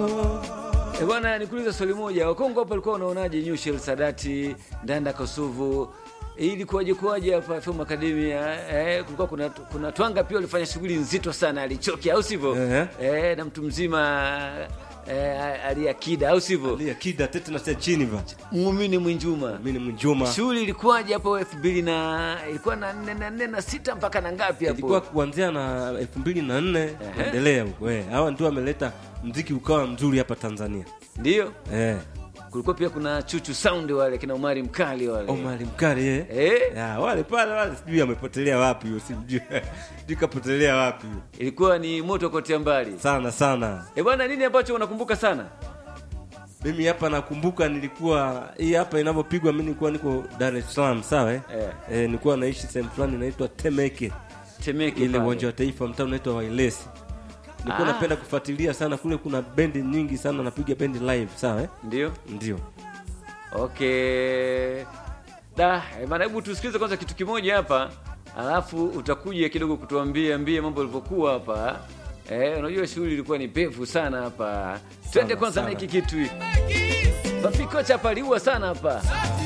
E bwana, nikuuliza swali moja. Wakongo hapo walikuwa wanaonaje Nyushel Sadati, Ndanda Kosuvu? Ilikuwaje kuwaje hapa Film Academia? Eh, kulikuwa kuna kuna Twanga pia walifanya shughuli nzito sana, alichoki au sivyo? Ehe. Eh, na mtu mzima eh, aliakida au sivyo? Lia kida tete na sia chini va. Muumini Mwinjuma. Mimi ni Mjuma. Shughuli ilikuwaje hapo elfu mbili na ilikuwa na nne na nne na sita mpaka na ngapi hapo? Ilikuwa kuanzia na elfu mbili na nne kuendelea huko. Eh, hawa ndio wameleta mziki ukawa mzuri hapa Tanzania. Ndio. Eh, Kulikuwa pia kuna Chuchu Sound wale kina Omari Mkali wale. Omari Mkali eh. Eh, Ya, wale pale wale sijui amepotelea wapi huyo, sijui. Sijui kapotelea wapi huyo. ilikuwa ni moto kotea mbali. Sana sana. E bwana, nini ambacho unakumbuka sana? Mimi hapa nakumbuka nilikuwa hii hapa inavyopigwa, mimi nilikuwa niko Dar es Salaam, sawa eh? Eh. Eh, nilikuwa naishi sehemu fulani inaitwa Temeke, Temeke ile pale. uwanja wa taifa, mtaa unaitwa Wailesi. Nilikuwa Ah. napenda kufuatilia sana kule, kuna bendi nyingi sana napiga bendi live, sawa eh? Ndio. Ndio. Okay. Da, e bana, hebu tusikilize kwanza kitu kimoja hapa, alafu utakuja kidogo kutuambia mbie mambo yalivyokuwa hapa. Eh, unajua shughuli ilikuwa ni pevu sana hapa. Twende kwanza na sana. hiki kitu hiki. Bafikocha paliua sana hapa.